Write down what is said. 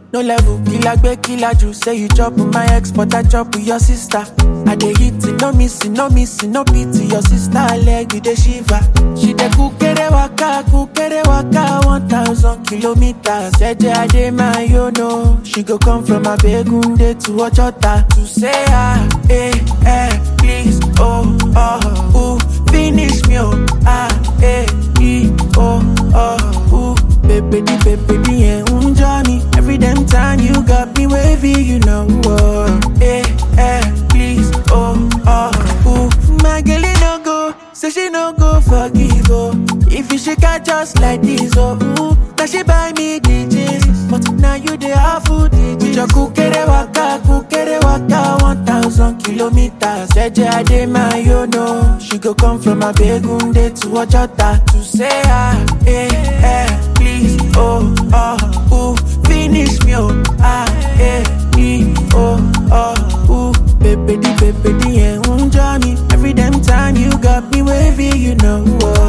No level, killer gbe killer ju. Say you chop with my ex, but I chop with your sister. I dey hit it, no missing, no missing, no pity. Your sister leg, you dey shiver. She dey kukere waka, kukere waka, one thousand kilometers. Jeje ade my yo no. She go come from Abegunde to Ojota to say ah, eh, eh, please, oh, oh, ooh, finish me, oh, ah, eh, e, oh, oh, ooh, baby, di, baby, di, eh, unja me. Every damn time you got me wavy, you know, oh, eh, eh, please, oh, oh, ooh, my girl, it no go, say she no go forgive, oh, if you shake her just like this, oh, ooh, now she buy me the jeans, but now you the half food the jeans. Your kukere waka, kukere waka, one thousand kilometers. Jeje ade my yo no, she go come from Abegunde to Ojota to say ah, eh, eh, please, oh, oh, ooh, finish me, oh, ah, eh, e, oh, oh, ooh, baby, di, baby, di, eh, unja me. Every damn time you got me wavy, you know, oh.